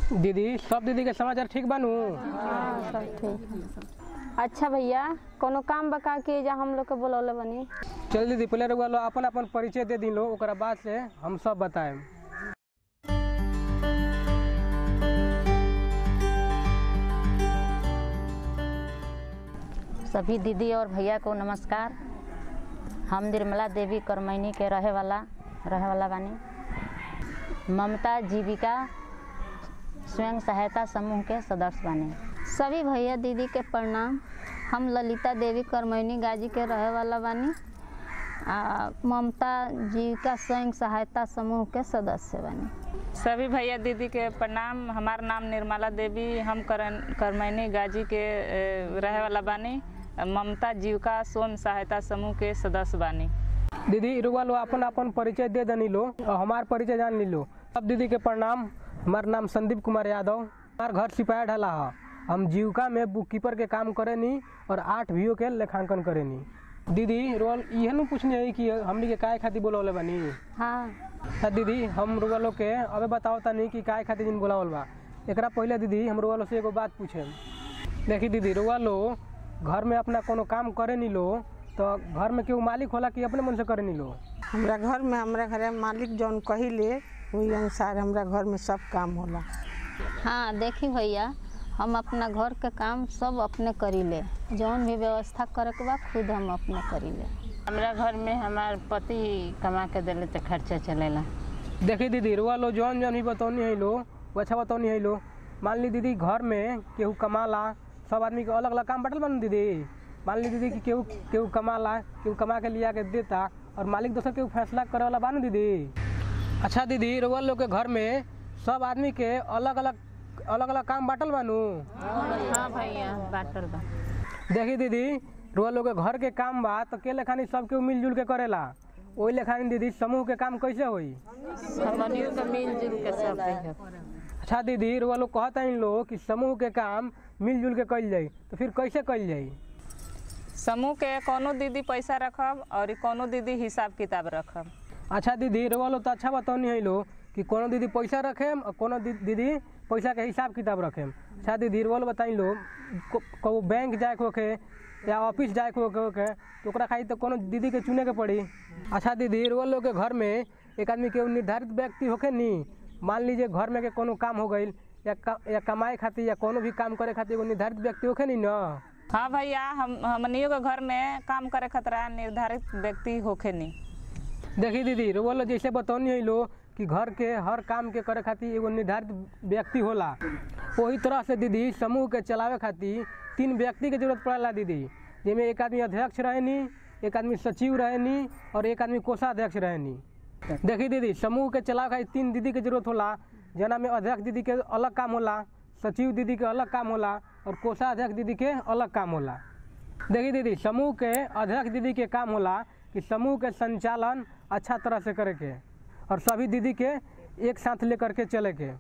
दीदी सब दीदी के समाचार ठीक बानू हाँ सब ठीक अच्छा भैया कोनो काम बका के जा हम लोग के बोलौले बनी चल दीदी पहले रउआ लो अपन अपन परिचय दे दी लो ओकरा बाद से हम सब बताएम सभी दीदी और भैया को नमस्कार हम निर्मला देवी करमैनी के रहे वाला रहे वाला बानी ममता जीविका स्वयं सहायता समूह के सदस्य बानी सभी भैया दीदी के प्रणाम हम ललिता देवी करमैनी गाजी के रहे वाला बानी आ ममता जी का स्वयं सहायता समूह के सदस्य बानी सभी भैया दीदी के प्रणाम हमार नाम निर्मला देवी हम करन करमैनी गाजी के ए, रहे वाला बानी ममता जीविका स्वयं सहायता समूह के सदस्य बानी दीदी रउआ लो अपन अपन परिचय दे दनी लो और हमार परिचय जान ली लो सब दीदी के प्रणाम हमार नाम संदीप कुमार यादव हमार घर सिपाही ढाला है हम जीविका में बुक कीपर के काम करेनी और आठ भियो के लेखांकन करेनी दीदी रोल इहे नु पूछनी है कि हमनी के काय खातिर बोलौले बानी हाँ हाँ दीदी हम रुआ लोग के अबे बताओ तनी कि काय खातिर दिन बोलावल बा एकरा पहले दीदी हम रुआ लोग से एगो बात पूछे देखी दीदी रुआ लोग घर में अपना कोनो काम करे नी लो तो घर में केहू मालिक होला कि अपने मन से करे नी लो हमरा घर में हमरा घर मालिक जौन कहिले वही अनुसार हमरा घर में सब काम होला हाँ देखी भैया हम अपना घर के काम सब अपने करीले जौन भी व्यवस्था करे के बा खुद हम अपने करीले हमरा घर में हमार पति कमा के दिले तो खर्चा चलेला देखी दीदी रुआ लो जौन जौन भी बतौनी है लो वो अच्छा बतौनी है लो मान ली दीदी घर में केहू कमाला सब आदमी के अलग अलग काम बटल बन दीदी मान ली दीदी कि केहू केहू कमाला केहू कमा के लिया के देता और मालिक दोसर केहू फैसला करे वाला बानू दीदी अच्छा दीदी रुआ लोग के घर में सब आदमी के अलग अलग अलग अलग काम बाटल बानू हाँ भैया बाटल बा देखी दीदी रुआ लोग के घर के काम बा तो के लेखानी सब केहू मिलजुल के करेला ओही लेखानी दीदी समूह के काम कैसे होई हमनियों के मिलजुल के सब रहियो। अच्छा दीदी रुआ लोग कहता इन लोग कि समूह के काम मिलजुल के कइल जाई तो फिर कैसे कइल जाई समूह के कोनो दीदी पैसा रखब और कोनो दीदी हिसाब किताब रखब अच्छा दीदी रुआ लोग तो अच्छा बतौनी है लोग कि कोनो दीदी पैसा रखेम और कोनो दी- दीदी पैसा के हिसाब किताब रखेम अच्छा दीदी रुआ लोग बताई लोग को- को बैंक जाए के होके या ऑफिस जाए के होके होके तो ओकरा खातिर तो कोनो दीदी के चुने के पड़ी अच्छा दीदी रुआ लोग के घर में एक आदमी के निर्धारित व्यक्ति होके नी मान लीजिए घर में के कोनो काम हो गईल या का, या कमाए खातिर या कोनो भी काम करे खातिर एगो निर्धारित व्यक्ति होके नी ना हाँ भैया हम हमनियों के घर में काम करे खतरा निर्धारित व्यक्ति होखे नहीं देखी दीदी रुआ लोग जैसे बतौनी है लो कि घर के हर काम के करे खातिर एगो निर्धारित व्यक्ति होला वही तरह से दीदी समूह के चलावे खातिर तीन व्यक्ति के जरूरत पड़ेला दीदी जिसमें एक आदमी अध्यक्ष रहेनी एक आदमी सचिव रहेनी और एक आदमी कोषाध्यक्ष रहेनी देखी दीदी समूह के चलावे खातिर तीन दीदी के जरूरत होला जना में अध्यक्ष दीदी के अलग काम होला सचिव दीदी के अलग काम होला और कोषाध्यक्ष दीदी के अलग काम होला देखिए दीदी समूह के अध्यक्ष दीदी के काम होला कि समूह के संचालन अच्छा तरह से करे के और सभी दीदी के एक साथ लेकर के चले के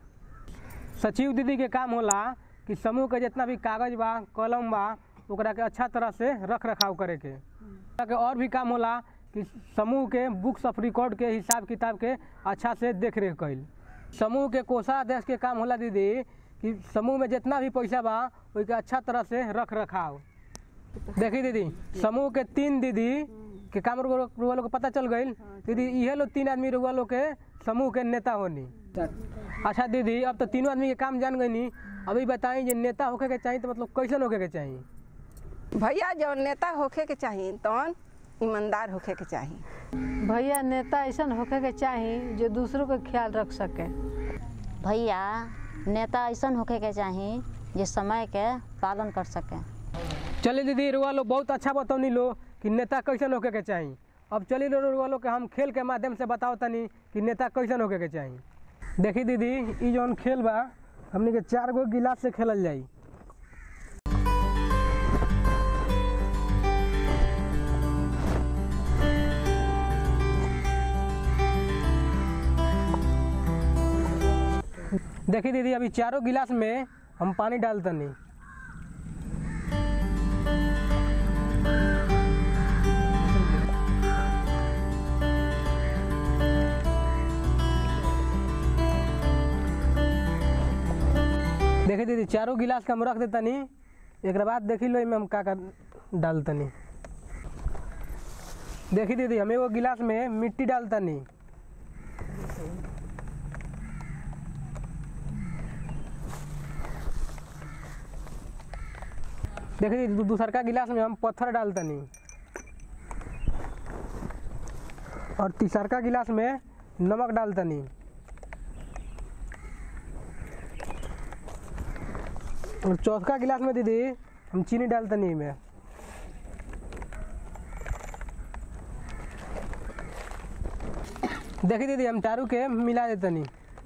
सचिव दीदी के काम होला कि समूह के जितना भी कागज बा कलम बा ओकरा के अच्छा तरह से रख रखाव करे के ओकरा के और भी काम होला कि समूह के बुक्स ऑफ रिकॉर्ड के हिसाब किताब के अच्छा से देख रेख कैल समूह के कोषाध्यक्ष के काम होला दीदी कि समूह में जितना भी पैसा बा ओई के अच्छा तरह से रख रखाव देखी दीदी समूह के तीन दीदी के काम रुआ रुआ लोग के पता चल गई दीदी इहे लोग तीन आदमी रुआ लोग के समूह के नेता होनी अच्छा दीदी अब तो तीनों आदमी के काम जान गई अभी बताई जे नेता होके के चाहिए तो मतलब कैसन होके के चाहिए भैया जौन नेता होखे के चाही तौन ईमानदार होखे के चाही भैया नेता ऐसा होके के चाही जो दूसरों का ख्याल रख सके भैया नेता ऐसन होके के चाही जे समय के पालन कर सके चलिए दीदी रुआ लोग बहुत अच्छा बतौनी लो कि नेता कैसन होके के चाहिए अब चलिए लो रुआ लोग के हम खेल के माध्यम से बताओ तनी कि नेता कैसन होके के चाहिए देखी दीदी ई जौन खेल बा हमनी के चार गो गिलास से खेलल जाई देखी दीदी अभी चारों गिलास में हम पानी डालतनी देखी दीदी चारों गिलास के हम रख देतनी एक बाद देखी लो एमे हम का का डालतनी देखी दीदी हम एगो गिलास में मिट्टी डालतनी देखी दीदी दू- दूसरका गिलास में हम पत्थर डालतनी और तीसरका गिलास में नमक डालतनी और चौथा गिलास में दीदी हम चीनी डालतनी में देखी दीदी हम चारू के मिला देतनी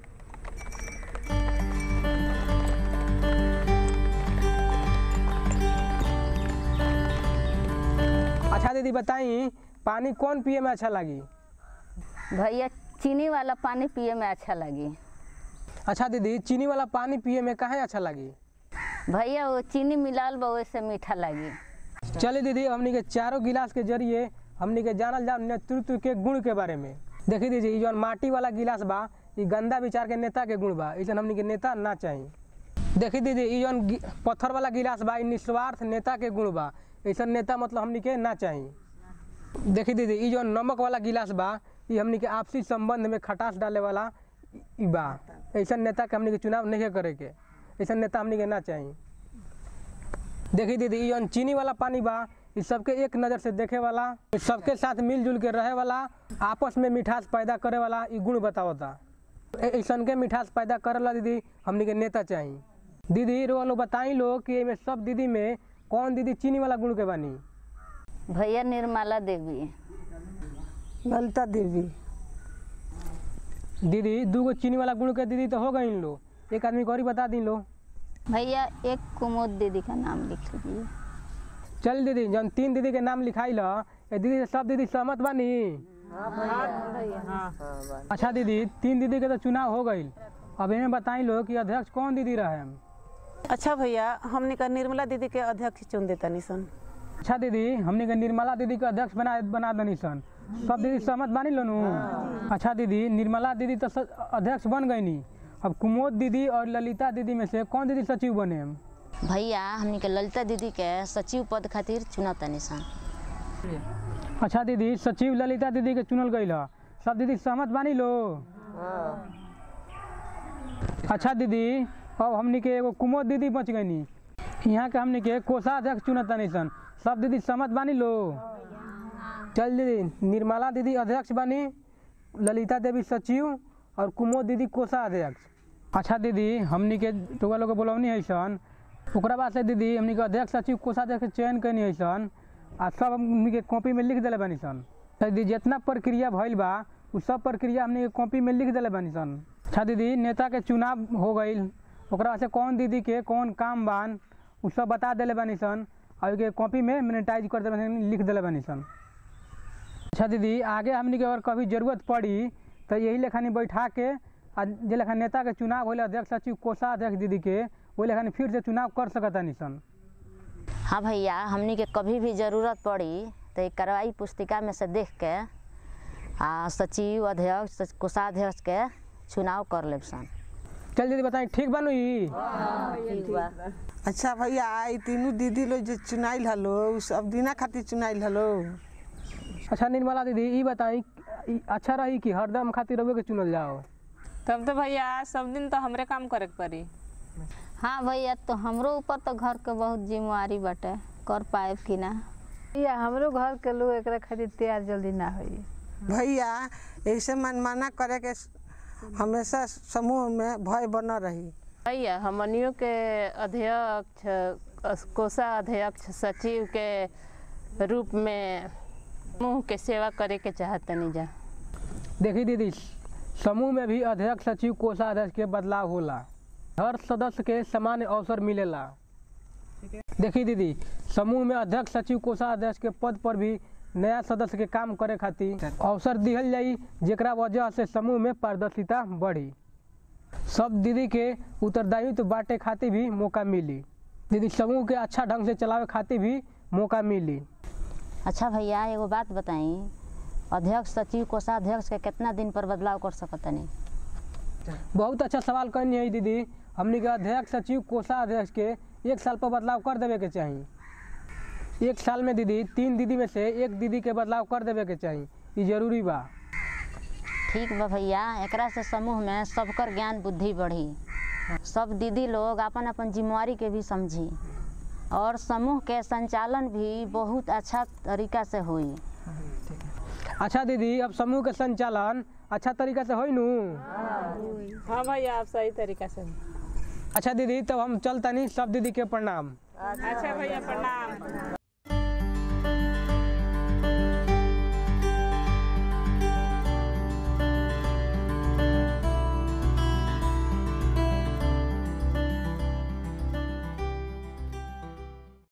अच्छा दीदी बताई पानी कौन पिए में अच्छा लगी भैया चीनी वाला पानी पिए में अच्छा लगी अच्छा दीदी चीनी वाला पानी पिए में काहे अच्छा लगी भैया वो चीनी मिलाल बा वैसे मीठा लगी चलिए दीदी हमनी के चारों गिलास के जरिए हमनी के जानल जाओ नेतृत्व के गुण के बारे में देखी दीजिए ई जौन माटी वाला गिलास बा ई गंदा विचार के नेता के गुण बा ऐसा हमनी के नेता ना चाहिए देखी दीदी ई जौन गि- पत्थर वाला गिलास बा ई निस्वार्थ नेता के गुण बा ऐसा नेता मतलब हमनी के ना चाहिए देखी दीदी ई जौन नमक वाला गिलास बा ई हमनी के आपसी संबंध में खटास डाले वाला ई बा ऐसा नेता के हमनी के चुनाव नहीं करे के ऐसा नेता हमनी के ना चाहिए देखी दीदी ई जौन चीनी वाला पानी बा ई सबके एक नज़र से देखे वाला ई सबके साथ मिलजुल के रहे वाला आपस में मिठास पैदा करे वाला ई गुण बतावता ए- ऐसन के मिठास पैदा करे वाला दीदी हमनी के नेता चाहिए दीदी रो लोग बताई लो कि एमे सब दीदी में कौन दीदी चीनी वाला गुण के बानी भैया निर्मला देवी ललिता देवी दीदी दूगो चीनी वाला गुण के दीदी तो हो गई लो एक आदमी को और ही बता दी लो भैया एक कुमुद दीदी का नाम लिख लीजिए चल दीदी जौन तीन दीदी के नाम लिखाई ल ए दीदी से सब दीदी सहमत बानी अच्छा दीदी तीन दीदी के तो चुनाव हो गई अब इन्हें बताई लो कि अध्यक्ष कौन दीदी रहे अच्छा भैया हमने का निर्मला दीदी के अध्यक्ष चुन देता निसन अच्छा दीदी हमने के निर्मला दीदी के अध्यक्ष बना बना दनी सन सब दीदी सहमत बानी लो नु अच्छा दीदी निर्मला दीदी तो स- अध्यक्ष बन गई नी अब कुमोद दीदी और ललिता दीदी में से कौन दीदी सचिव बने भैया हमनी के ललिता दीदी के सचिव पद खातिर चुनत तनी सन अच्छा दीदी सचिव ललिता दीदी के चुनल गई ह सब दीदी सहमत बानी लो अच्छा दीदी अब हमनी के एगो कुमोद दीदी बच गई नी यहाँ के हमनी के कोषाध्यक्ष चुनत तानी सन सब दीदी सहमत बानी लो चल दीदी निर्मला दीदी अध्यक्ष बानी ललिता देवी सचिव और कुमोद दीदी कोषाध्यक्ष अच्छा दीदी हमनी के टोका लोग के बोलवनी है सन ओकरा बाद से दीदी हमनी के अध्यक्ष सचिव कोषाध्यक्ष के चयन कैनी है सन आ सब हमनी के कॉपी में लिख देले बानी सन तो दीदी जितना प्रक्रिया भइल बा उ सब प्रक्रिया हमनी के कॉपी में लिख देले बानी सन अच्छा दीदी नेता के चुनाव हो गईल ओकरा बाद से कौन दीदी के कौन काम बान उ सब बता देले बानी सन और ओके कॉपी में मिनिटाइज कर देले बानी लिख देले बानी सन अच्छा दीदी आगे हमनी के अगर कभी जरूरत पड़ी तो यही लेखानी बैठा के आ जे लेखा नेता के चुनाव होले अध्यक्ष सचिव कोषाध्यक्ष दीदी के वही लेखानी फिर से चुनाव कर सकता निसन हाँ भैया हमनी के कभी भी जरूरत पड़ी तो एक कार्रवाई पुस्तिका में से देख के आ सचिव अध्यक्ष सच- कोषाध्यक्ष के चुनाव कर लेब सन चल दीदी बताई ठीक बानू ई अच्छा भैया आई तीनों दीदी लोग जो चुनाइल हलो उ सब दिना खातिर चुनाइल हलो अच्छा निर्मला दीदी ई बताई ई अच्छा रही कि हरदम खातिर रउए के चुनल जाओ तब तो भैया सब दिन तो हमरे काम करे के पड़ी हाँ भैया तो हमरो ऊपर तो घर के बहुत जिम्मेवारी बाटे कर पाएब कि ना या हमरो घर के लोग एकरा खातिर तैयार जल्दी ना होई भैया ऐसे मनमाना करे के हमेशा समूह में भय बनल रही भैया हमनियों के अध्यक्ष कोषाध्यक्ष सचिव के रूप में समूह के सेवा करे के चाहतनी जा देखी दीदी समूह में भी अध्यक्ष सचिव कोषाध्यक्ष के बदलाव होला हर सदस्य के समान अवसर मिलेला देखी दीदी समूह में अध्यक्ष सचिव कोषाध्यक्ष के पद पर भी नया सदस्य के काम करे खातिर अवसर दिहल जाई जेकरा वजह से समूह में पारदर्शिता बढ़ी सब दीदी के उत्तरदायित्व बांटे खातिर भी मौका मिली दीदी समूह के अच्छा ढंग से चलावे खातिर भी मौका मिली अच्छा भैया एगो बात बताई अध्यक्ष सचिव कोषाध्यक्ष के कितना दिन पर बदलाव कर सकतनी बहुत अच्छा सवाल करनी है दीदी हमनी के अध्यक्ष सचिव कोषाध्यक्ष के एक साल पर बदलाव कर देवे के चाही एक साल में दीदी तीन दीदी में से एक दीदी के बदलाव कर देवे के चाही ई जरूरी बा ठीक बा भैया एकरा से समूह में सबकर ज्ञान बुद्धि बढ़ी सब दीदी लोग अपन अपन जिम्मेवारी के भी समझी और समूह के संचालन भी बहुत अच्छा तरीका से हुई अच्छा दीदी अब समूह के संचालन अच्छा तरीका से होई नू हाँ भैया आप सही तरीका से अच्छा दीदी तब हम चलता नहीं सब दीदी के प्रणाम अच्छा भैया प्रणाम